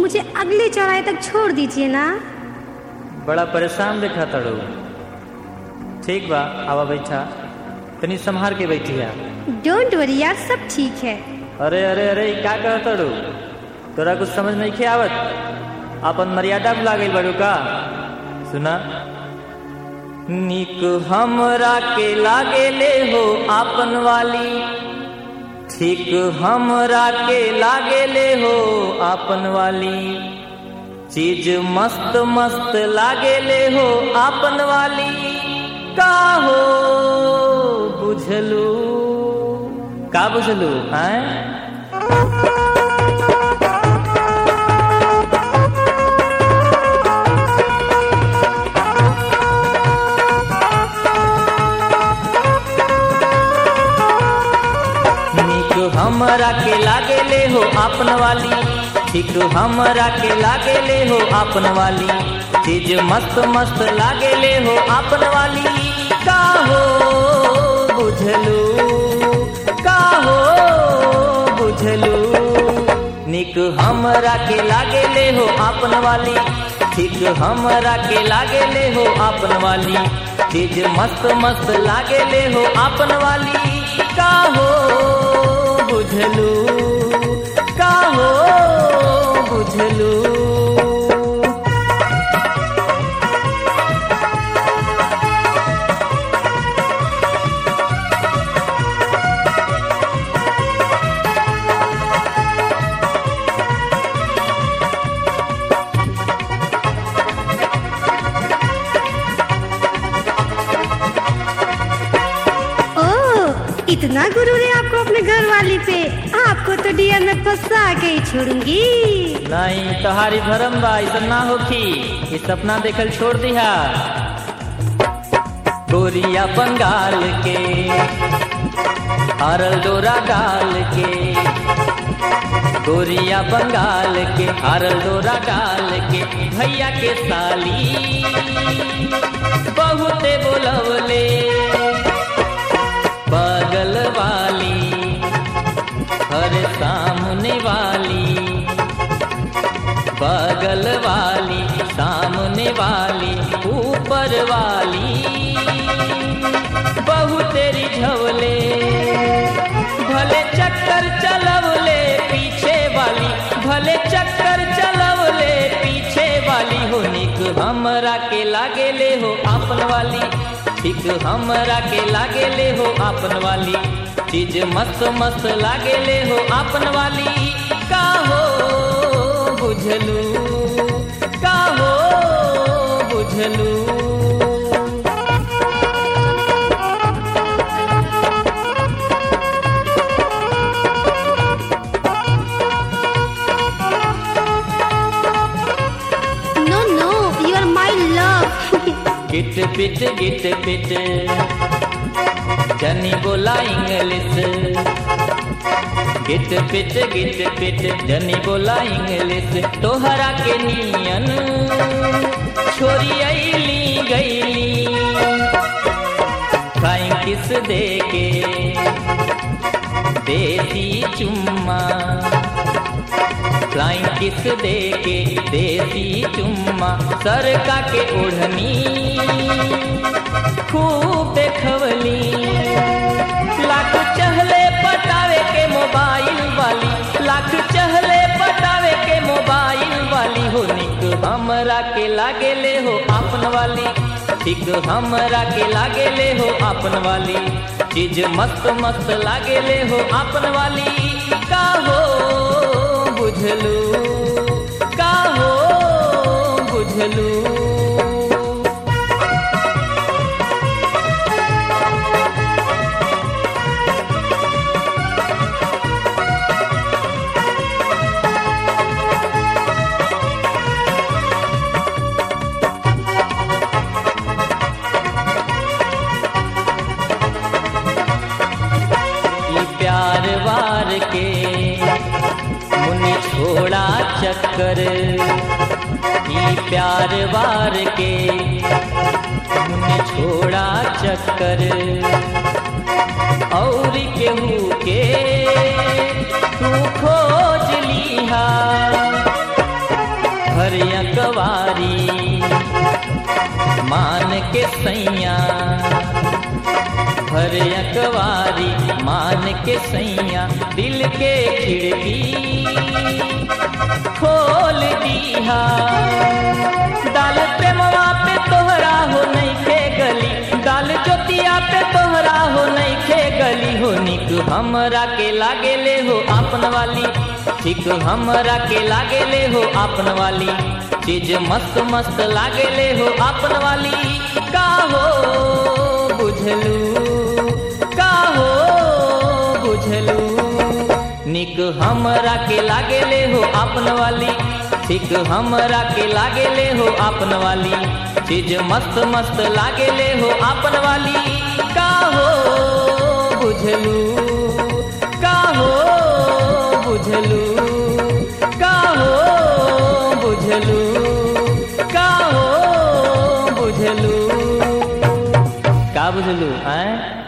मुझे अगले चौराहे तक छोड़ दीजिए ना बड़ा परेशान देखा तड़ू ठीक बा आवा बैठा तनी संभार के बैठी है डोंट वरी यार सब ठीक है अरे अरे अरे ई का कह तड़ू तोरा कुछ समझ नहीं खे आवत अपन मर्यादा भुला गई बड़ू का सुना निक हमरा के लागे ले हो आपन वाली ठीक हमरा के लागे ले हो आपन वाली चीज मस्त मस्त लागे ले हो आपन वाली का हो बुझलू का बुझलू हैं निक हमरा के लागे ले हो आपन वाली ठीक हमरा के लागे ले हो आपन वाली चीज मस्त मस्त लागे ले हो आपन वाली का हो बुझलू का हो बुझलू निक हमरा के लागे ले हो आपन वाली ठीक हमरा के लागे ले हो आपन वाली चीज मस्त मस्त लागे ले हो आपन वाली का हो बुझलू का हो बुझलू ओह इतना गुरूर है आपको अपने घर वाली पे आपको तो डियर में फंसा के ही छोड़ूंगी नहीं तोहारी भरम बा ऐसा ना होखी ये सपना देखल छोड़ दिहा गोरिया बंगाल के हरल डोरा डाल के गोरिया बंगाल के हरल डोरा डाल के भैया के साली बहुते बोलवले बगल वाली हर सामने वाली बगल वाली सामने वाली ऊपर वाली बहुत तेरी झवले भले चक्कर चलवले पीछे वाली भले चक्कर चलवले पीछे वाली हो निक हमरा के लागे ले हो आपन वाली ठीक हमरा के लागे ले हो आपन वाली चीज मस्त मस्त लागे ले हो आपन वाली का हो बुझलू का हो बुझलू नो नो यू आर माई लव गिट पिट गिट पिट जनी बोला इंग्लिश गिट पिट गिट पिट जनी बोला इंग्लिश तोहरा के नियन छोरी अली गईली फ्लाइंग किस दे के देसी चुम्मा फ्लाइंग किस दे के देसी चुम्मा सरका के ओढ़नी खूब देखवली लाख चहले पटावे के मोबाइल वाली लाख चहले पटावे के मोबाइल वाली हो निक हमरा के लागे ले हो आपन वाली ठीक हमरा के लागे ले हो आपन वाली चीज मस्त मस्त लागे ले हो आपन वाली का हो बुझलू का हो बुझलू ई प्यार वार के मुनि छोड़ा चक्कर ई प्यार वार के मुनि छोड़ा चक्कर और केहू के तू खोज लीहा भर अकवारी मान के सैया दिल के खिड़की खोल दीहा दाल प्रेमवा पे तोहरा हो नहीं खे गली दाल जोतिया पे तोहरा हो नहीं खे गली हो निक हमरा के लागे ले हो आपन वाली ठीक हमरा के लागे ले हो आपन वाली चीज मस्त मस्त लागे ले हो आपन वाली का हो बुझलू का हो बुझलू निक हमरा के लागे ले हो आपन वाली ठीक हमरा के लागे ले हो आपन वाली चीज मस्त मस्त लागे ले हो आपन वाली का हो बुझलू का हो बुझलू का हो बुझलू का हो बुझलू का बुझलू आए